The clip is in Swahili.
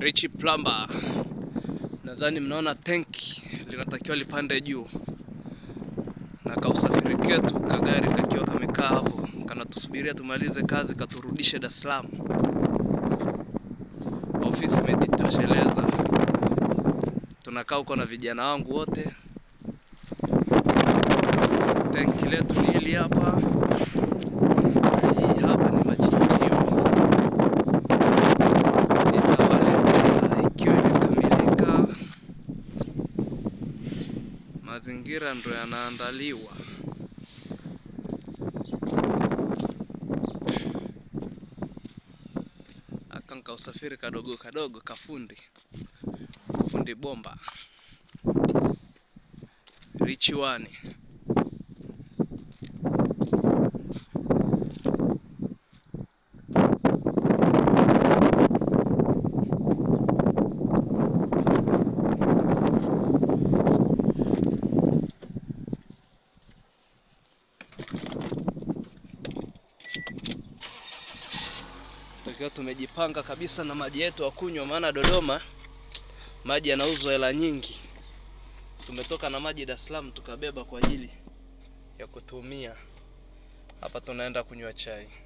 Richi Plumber. Nadhani mnaona tenki linatakiwa lipande juu, na kausafiri ketu kagari kakiwa kamekaa hapo kanatusubiria tumalize kazi katurudishe Dar es Salaam. Ofisi imejitosheleza, tunakaa huko na vijana wangu wote. Tenki letu ni hili hapa, hii hapa ni machinjio itawaletea ikiwa imekamilika. Mazingira ndo yanaandaliwa. Akanka usafiri kadogo kadogo kafundi fundi bomba Richi wani tukiwa tumejipanga kabisa na maji yetu ya kunywa, maana Dodoma maji yanauzwa hela nyingi. Tumetoka na maji Dar es Salaam tukabeba kwa ajili ya kutumia hapa. Tunaenda kunywa chai.